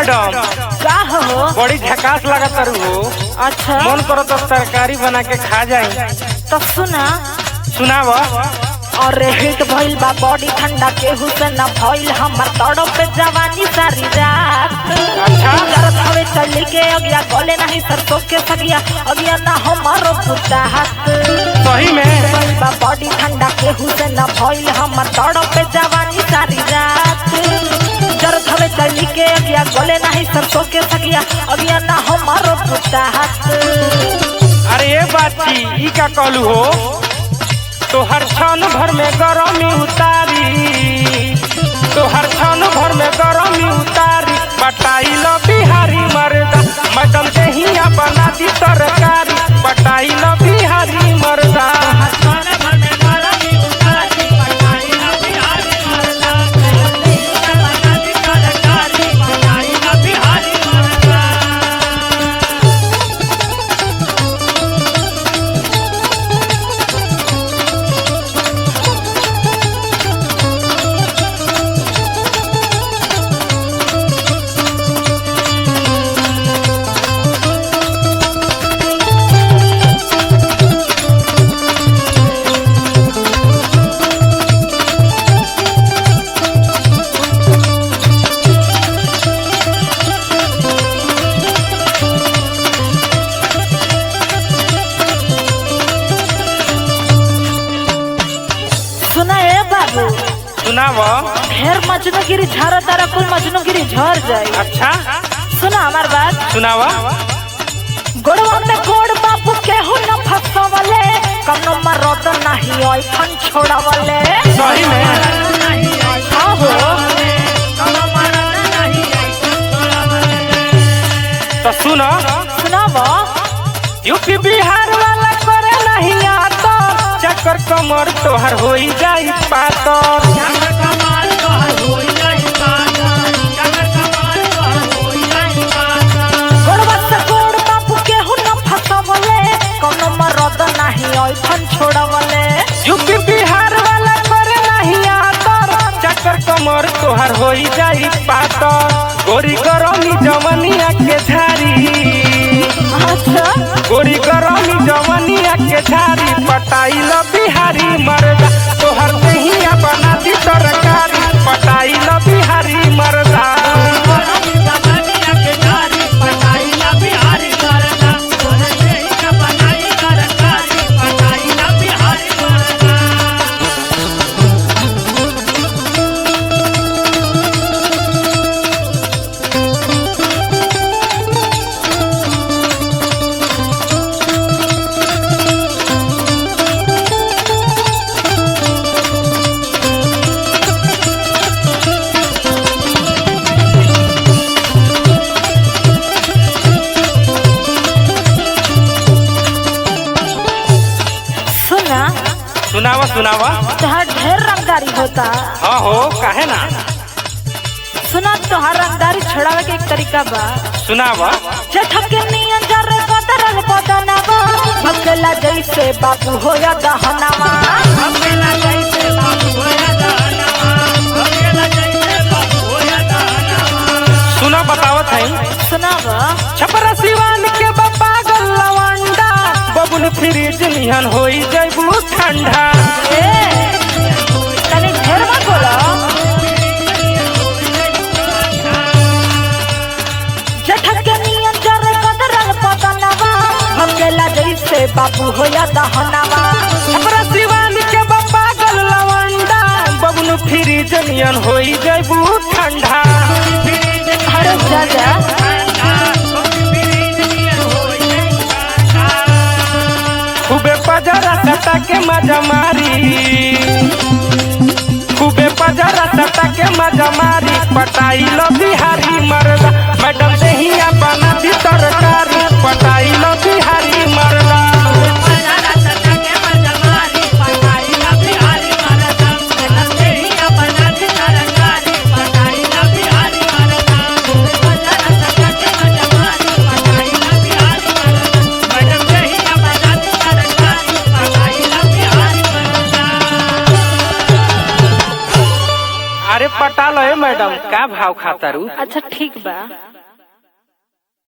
Madam का हो बड़ी झकास लागत तारू हो अच्छा मन करो तो तरकारी बना के खा जाई तो सुना सुनाव अरे हिट भइल बा बॉडी ठंडा केहू से न भइल हमर तड़प पे जवानी सारी रात अच्छा। करत हवे चली के अगिया गले नहीं सरसों के सगिया अगिया ना हमारो पुता हाथ सही में भइल बा बॉडी ठंडा केहू से न भइल हमर तड़प पे जवानी सारी रात करत हवे चली के अगिया गले नहीं सरसों के सगिया अगिया ना हमारो पुता हाथ अरे ये बात की ई का कहलू हो तो हर क्षण भर में गरमी उतारी तो हर क्षण भर में गरमी उतारी बटाई लो बिहारी मर्दा मैडम के हिया बना दी तरकारी बटाई लो बिहारी मर्दा सुना ए बाबू सुनाव ढेर मजनूगिरी झारा तारा कुल मजनूगिरी झर जाई अच्छा सुना हमार बात सुनाव गोड़वा में गोड़ बाबू केहू न फसवले कनो मरद नहीं ओई खन छोड़वले सही में हाँ हो तो सुनो सुनाव यूपी बिहार वाला करे नहीं आता चक्कर कमर तोहर हो जाई पातर गोड़वा से गोड़ बाबू केहू न फसवले कनो मरद नहीं ओई खन छोड़वले यूपी बिहार वाला करे नहीं आता चक्कर कमर तोहर हो जाई पातर गोरी गरमी जवनिया के झारी अच्छा गोरी गरमी जवनिया के झारी पटाई लो बिहारी मर्दा तोहर दहिया बना दी तरकारी पटाई लो बिहारी मर्दा सुना सुनावा सुनावा तोहार ढेर रंगदारी होता हाँ हो काहे ना सुना तोहार रंगदारी छोड़ावे के एक तरीका बा सुनावा जेठक के नियन जरे बदरल बदनवा भगला जैसे बाबू होया दहनवा सुना बतावत है सुनावा छपरा सिवान के बाबा गल्लवंडा बबुल फ्रिज निहन होई जैबू ठंडा ए तने ढेर मत बोलो जेठक के नियन जरे बदरल बदनवा भगला जैसे बाबू होया दहनवा छपरा सिवान के बाबा गल्लवंडा बबुल फ्रिज निहन होई जैबू ठंडा अरे जा जा खूबे पजरा सटा के मजा मारी खूबे पजरा सटा के मजा मारी पटाई लो बिहारी मरदा मैडम दहिया बना दी तरकारी पटाई लो बिहारी मरदा अरे पटा लो ए मैडम का भाव खाता रू अच्छा ठीक बा